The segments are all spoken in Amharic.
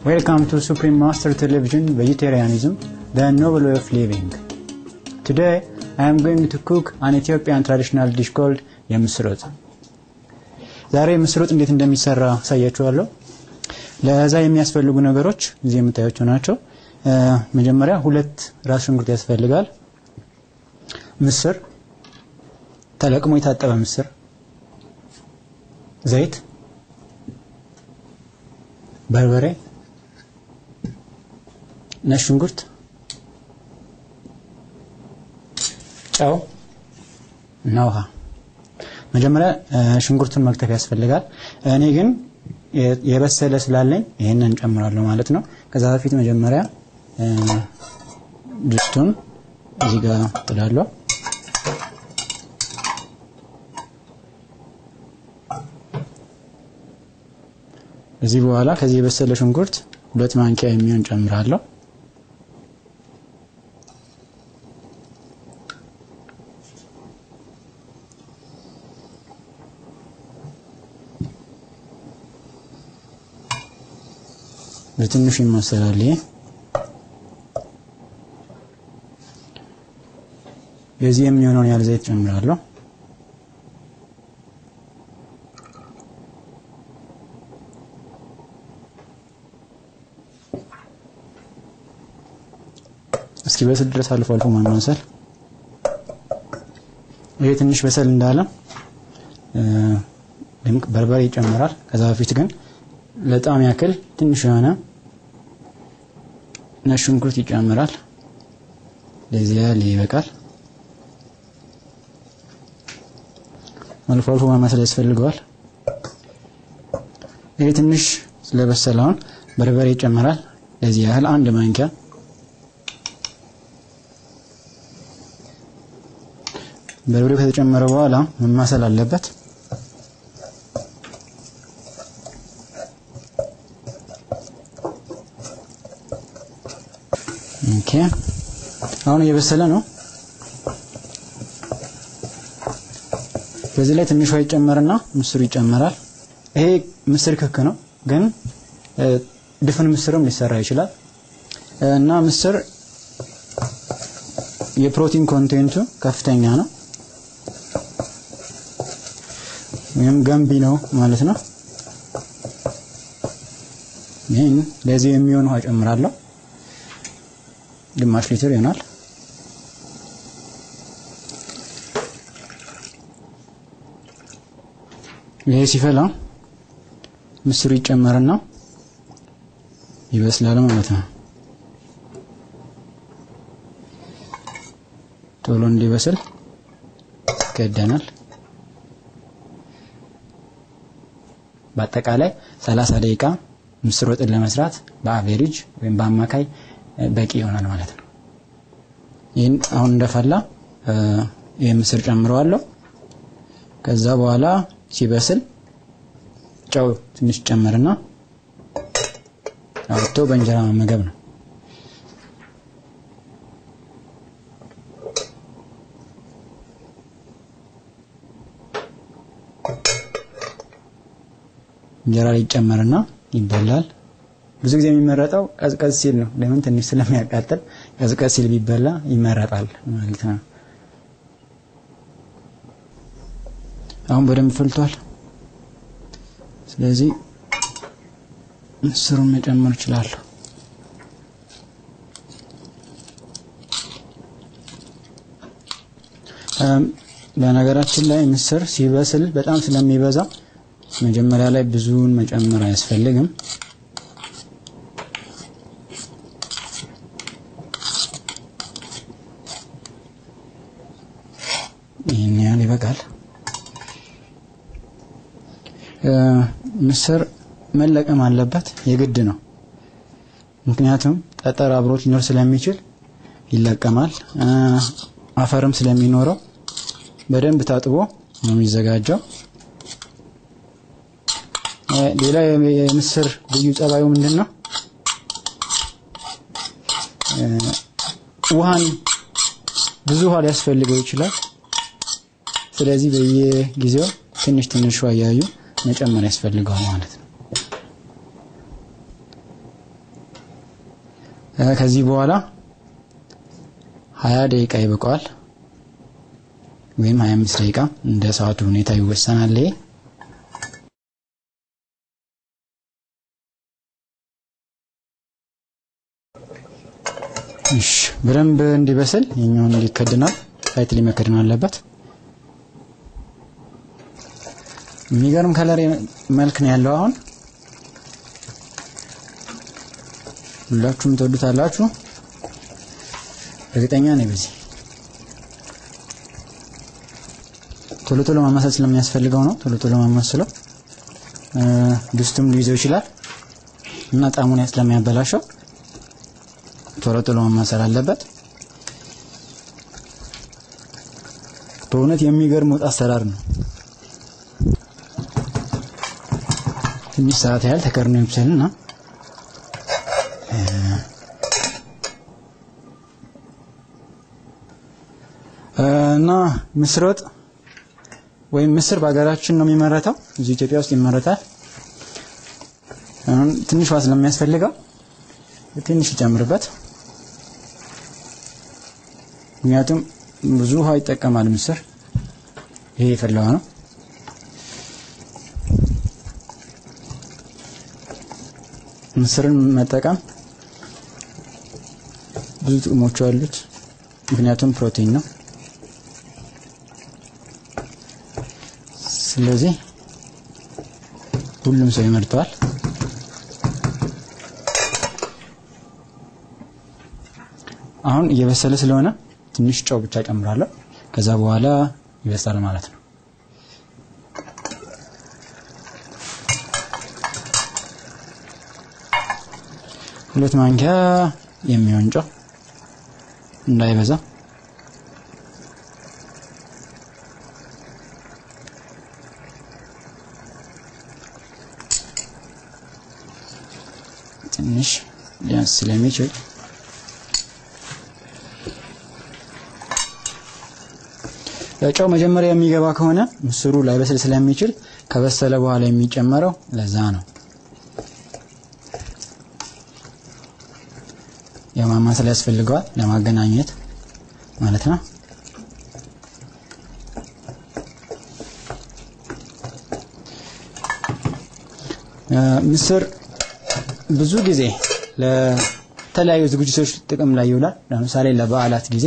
Welcome to Supreme Master Television Vegetarianism, the novel way of living. Today, I am going to cook an Ethiopian traditional dish called የምስር ወጥ። ዛሬ የምስር ወጥ እንዴት እንደሚሰራ አሳያችኋለሁ። ለዛ የሚያስፈልጉ ነገሮች እዚህ የምታያቸው ናቸው። መጀመሪያ ሁለት ራስ ሽንኩርት ያስፈልጋል። ምስር፣ ተለቅሞ የታጠበ ምስር፣ ዘይት፣ በርበሬ፣ ነጭ ሽንኩርት፣ ጨው እና ውሃ። መጀመሪያ ሽንኩርቱን መክተፍ ያስፈልጋል። እኔ ግን የበሰለ ስላለኝ ይህንን ጨምራለሁ ማለት ነው። ከዛ በፊት መጀመሪያ ድስቱን እዚህ ጋር ጥላለሁ። እዚህ በኋላ ከዚህ የበሰለ ሽንኩርት ሁለት ማንኪያ የሚሆን ጨምራለሁ። በትንሹ ይመሰላል። ይሄ የዚህ የሚሆነውን ያህል ዘይት ጨምራለሁ። እስኪ በስል ድረስ አልፎ አልፎ ማማሰል። ይሄ ትንሽ በሰል እንዳለ በርበሬ ይጨምራል። ከዛ በፊት ግን ለጣም ያክል ትንሽ የሆነ ነጭ ሽንኩርት ይጨምራል። ለዚህ ያህል ይበቃል። አልፎ አልፎ ማማሰል ያስፈልገዋል። ይሄ ትንሽ ስለበሰለውን በርበሬ ይጨምራል። ለዚህ ያህል አንድ ማንኪያ በርበሬው ከተጨመረ በኋላ መማሰል አለበት። ኦኬ አሁን እየበሰለ ነው። በዚህ ላይ ትንሽ ውሃ ይጨመርና ምስሩ ይጨመራል። ይሄ ምስር ክክ ነው፣ ግን ድፍን ምስርም ሊሰራ ይችላል እና ምስር የፕሮቲን ኮንቴንቱ ከፍተኛ ነው ወይም ገንቢ ነው ማለት ነው። ይህን ለዚህ የሚሆን ውሃ ጨምራለሁ። ግማሽ ሊትር ይሆናል። ይሄ ሲፈላ ምስሩ ይጨመርና ይበስላል ማለት ነው። ቶሎ እንዲበስል ይከደናል። በአጠቃላይ 30 ደቂቃ ምስር ወጥን ለመስራት በአቬሬጅ ወይም በአማካይ በቂ ይሆናል ማለት ነው። ይህን አሁን እንደፈላ ይህ ምስር ጨምረዋለሁ። ከዛ በኋላ ሲበስል ጨው ትንሽ ጨምርና አውጥቶ በእንጀራ መመገብ ነው። እንጀራ ላይ ይጨመርና ይበላል። ብዙ ጊዜ የሚመረጠው ቀዝቀዝ ሲል ነው። ለምን? ትንሽ ስለሚያቃጥል ቀዝቀዝ ሲል ቢበላ ይመረጣል ማለት ነው። አሁን በደንብ ፈልቷል። ስለዚህ ምስሩን መጨመር እችላለሁ። በነገራችን ላይ ምስር ሲበስል በጣም ስለሚበዛ መጀመሪያ ላይ ብዙውን መጨመር አያስፈልግም። ይህን ያህል ይበቃል። ምስር መለቀም አለበት፣ የግድ ነው። ምክንያቱም ጠጠር አብሮት ሊኖር ስለሚችል ይለቀማል። አፈርም ስለሚኖረው በደንብ ታጥቦ ነው የሚዘጋጀው። ሌላ የምስር ልዩ ጸባዩ ምንድን ነው? ውሃን ብዙ ውሃ ሊያስፈልገው ይችላል። ስለዚህ በየጊዜው ትንሽ ትንሽ ውሃ እያዩ መጨመር ያስፈልገዋል ማለት ነው። ከዚህ በኋላ ሀያ ደቂቃ ይበቃዋል ወይም ሀያ አምስት ደቂቃ እንደ ሰዓቱ ሁኔታ ይወሰናል። ይሄ እሺ በደንብ እንዲበስል የኛውን እንዲከድናል ላይትሊ መከደን አለበት። የሚገርም ከለር መልክ ነው ያለው። አሁን ሁላችሁም ትወዱታላችሁ እርግጠኛ ነኝ። በዚህ ቶሎ ቶሎ ማማሰል ስለሚያስፈልገው ነው ቶሎ ቶሎ ማማስለው። ድስቱም ሊይዘው ይችላል እና ጣዕሙን ስለሚያበላሸው ቶሎ ቶሎ ማማሰል አለበት። በእውነት የሚገርም ወጥ አሰራር ነው። ትንሽ ሰዓት ያህል ተከርኖ ይብሰልና እና ምስር ወጥ ወይም ምስር በሀገራችን ነው የሚመረተው፣ እዚህ ኢትዮጵያ ውስጥ ይመረታል። አሁን ትንሽ ውሃ ስለሚያስፈልገው ትንሽ ይጨምርበት፣ ምክንያቱም ብዙ ውሃ ይጠቀማል ምስር። ይሄ የፈላው ነው። ምስርን መጠቀም ብዙ ጥቅሞች አሉት። ምክንያቱም ፕሮቲን ነው። ስለዚህ ሁሉም ሰው ይመርጠዋል። አሁን እየበሰለ ስለሆነ ትንሽ ጨው ብቻ ጨምራለሁ። ከዛ በኋላ ይበስላል ማለት ነው። ሁለት ማንኪያ የሚሆን ጨው እንዳይበዛ ትንሽ ሊያንስ ስለሚችል ጨው መጀመሪያ የሚገባ ከሆነ ምስሩ ላይበስል ስለሚችል ከበሰለ በኋላ የሚጨመረው ለዛ ነው። የማማሰል ያስፈልገዋል ለማገናኘት ማለት ነው። ምስር ብዙ ጊዜ ለተለያዩ ዝግጅቶች ጥቅም ላይ ይውላል። ለምሳሌ ለበዓላት ጊዜ፣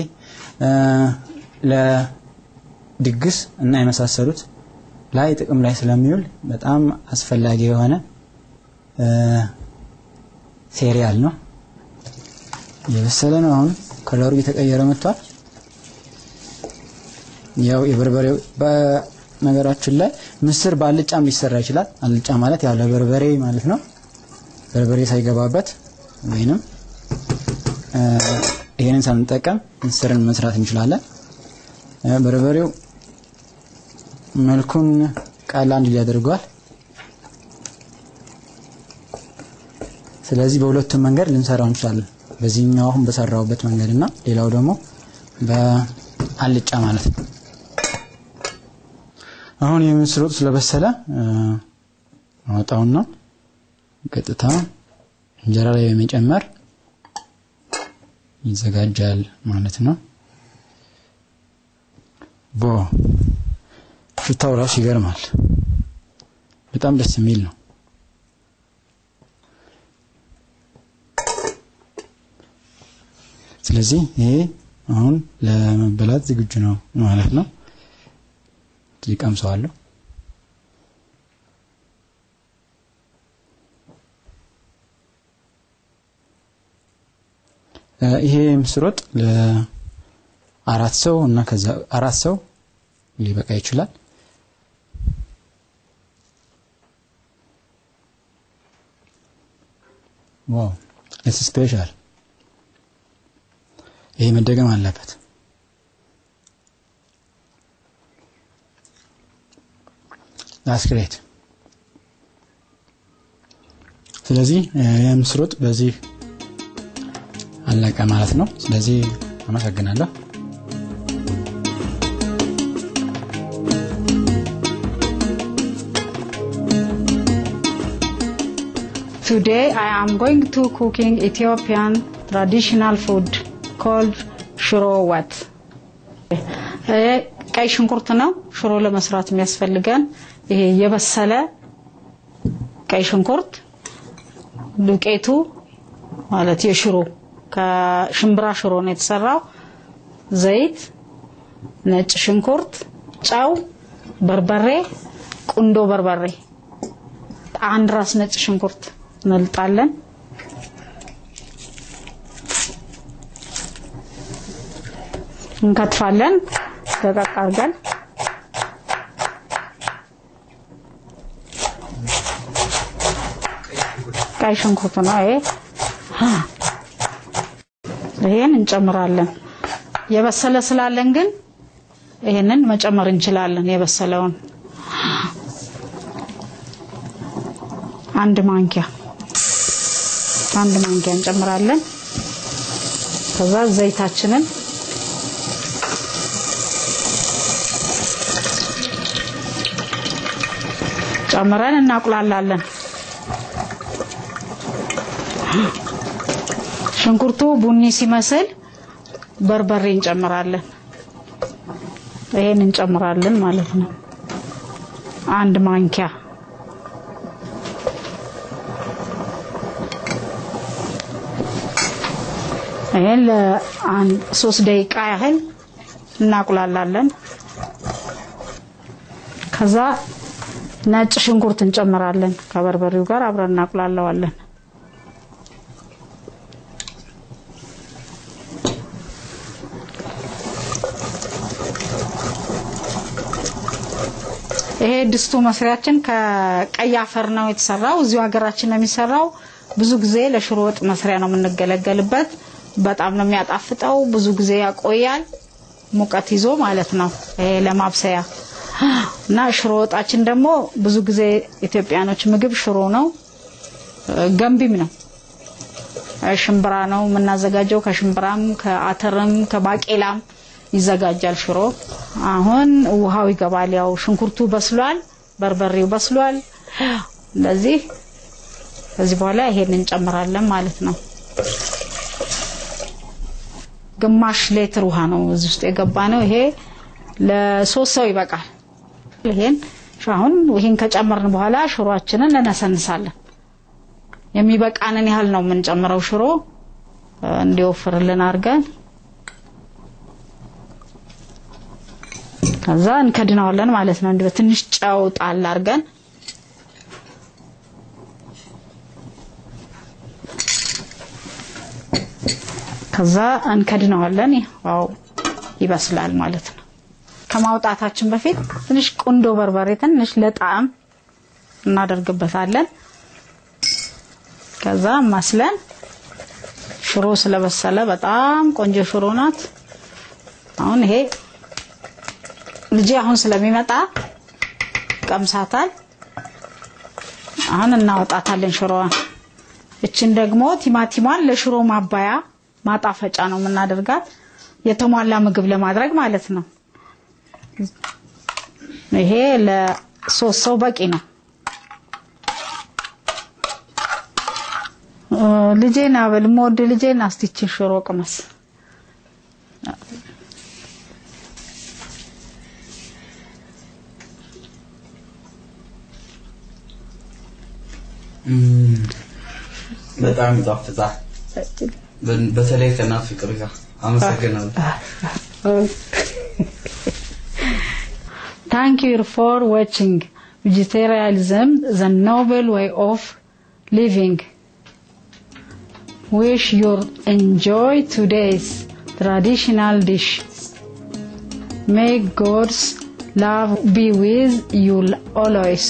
ለድግስ እና የመሳሰሉት ላይ ጥቅም ላይ ስለሚውል በጣም አስፈላጊ የሆነ ሴሪያል ነው። የበሰለ ነው። አሁን ከለሩ እየተቀየረ መጥቷል። ያው የበርበሬው በነገራችን ላይ ምስር በአልጫም ሊሰራ ይችላል። አልጫ ማለት ያለ በርበሬ ማለት ነው። በርበሬ ሳይገባበት ወይንም ይሄንን ሳንጠቀም ምስርን መስራት እንችላለን። በርበሬው መልኩን ቀላ እንዲል ያደርገዋል። ስለዚህ በሁለቱም መንገድ ልንሰራው እንችላለን። በዚህኛው አሁን በሰራውበት መንገድ እና ሌላው ደግሞ በአልጫ ማለት ነው። አሁን የምስር ወጥ ስለበሰለ አወጣውና ቀጥታ እንጀራ ላይ በመጨመር ይዘጋጃል ማለት ነው። ቦ ሽታው ራሱ ይገርማል። በጣም ደስ የሚል ነው። ስለዚህ ይሄ አሁን ለመበላት ዝግጁ ነው ማለት ነው። እዚህ ቀምሰዋለሁ። ይሄ ምስር ወጥ ለአራት ሰው እና ከዛ አራት ሰው ሊበቃ ይችላል። ዋው ኢትስ ስፔሻል። ይሄ መደገም አለበት። ዳስ ግሬት። ስለዚህ የምስር ወጥ በዚህ አለቀ ማለት ነው። ስለዚህ አመሰግናለሁ። Today I am going to cooking Ethiopian ትራዲሽናል ፉድ ኮልድ ሽሮ ወጥ። ቀይ ሽንኩርት ነው ሽሮ ለመስራት የሚያስፈልገን። ይሄ የበሰለ ቀይ ሽንኩርት፣ ዱቄቱ ማለት የሽሮ ከሽምብራ ሽሮ ነው የተሰራው፣ ዘይት፣ ነጭ ሽንኩርት፣ ጨው፣ በርበሬ፣ ቁንዶ በርበሬ፣ አንድ ራስ ነጭ ሽንኩርት እንልጣለን። እንከትፋለን ደቀቅ አድርገን ቀይ ሽንኩርት ነው ይሄ። ይሄን እንጨምራለን። የበሰለ ስላለን ግን ይሄንን መጨመር እንችላለን። የበሰለውን አንድ ማንኪያ አንድ ማንኪያ እንጨምራለን። ከዛ ዘይታችንን ጨምረን እናቁላላለን። ሽንኩርቱ ቡኒ ሲመስል በርበሬ እንጨምራለን። ይሄን እንጨምራለን ማለት ነው። አንድ ማንኪያ ይሄን ለአንድ ሶስት ደቂቃ ያህል እናቁላላለን። ከዛ ነጭ ሽንኩርት እንጨምራለን። ከበርበሬው ጋር አብረን እናቁላለዋለን። ይሄ ድስቱ መስሪያችን ከቀይ አፈር ነው የተሰራው። እዚሁ ሀገራችን ነው የሚሰራው። ብዙ ጊዜ ለሽሮ ወጥ መስሪያ ነው የምንገለገልበት። በጣም ነው የሚያጣፍጠው። ብዙ ጊዜ ያቆያል፣ ሙቀት ይዞ ማለት ነው። ይሄ ለማብሰያ እና ሽሮ ወጣችን ደግሞ ብዙ ጊዜ ኢትዮጵያኖች ምግብ ሽሮ ነው፣ ገንቢም ነው። ሽምብራ ነው የምናዘጋጀው። ከሽምብራም ከአተርም ከባቄላም ይዘጋጃል ሽሮ። አሁን ውሃው ይገባል። ያው ሽንኩርቱ በስሏል፣ በርበሬው በስሏል። እንደዚህ ከዚህ በኋላ ይሄን እንጨምራለን ማለት ነው። ግማሽ ሌትር ውሃ ነው እዚህ ውስጥ የገባ ነው። ይሄ ለሶስት ሰው ይበቃል። ይሄን አሁን ይሄን ከጨመርን በኋላ ሽሮአችንን እነሰንሳለን። የሚበቃንን ያህል ነው የምንጨምረው ሽሮ እንዲወፍርልን አድርገን ከዛ እንከድነዋለን ማለት ነው። እንዲህ በትንሽ ጨው ጣል አድርገን ከዛ እንከድነዋለን። ያው ይበስላል ማለት ነው። ከማውጣታችን በፊት ትንሽ ቁንዶ በርበሬ ትንሽ ለጣዕም እናደርግበታለን። ከዛ ማስለን ሽሮ ስለበሰለ በጣም ቆንጆ ሽሮ ናት። አሁን ይሄ ልጄ አሁን ስለሚመጣ ቀምሳታል። አሁን እናወጣታለን ሽሮዋን። እችን ደግሞ ቲማቲሟን ለሽሮ ማባያ ማጣፈጫ ነው የምናደርጋት የተሟላ ምግብ ለማድረግ ማለት ነው። ይሄ ለሶስት ሰው በቂ ነው። ልጄን አበል የምወድ ልጄን አስቲችን ሽሮ ቅመስ በጣም ይጣፍጣል። በተለይ ከእናት ፍቅር ጋር አመሰግናለሁ። Thank you for watching Vegetarianism, the noble way of living. Wish you enjoy today's traditional dish. May God's love be with you always.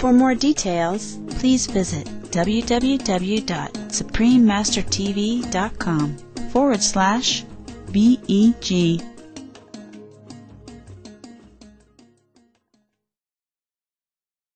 For more details, please visit www.suprememastertv.com forward slash BEG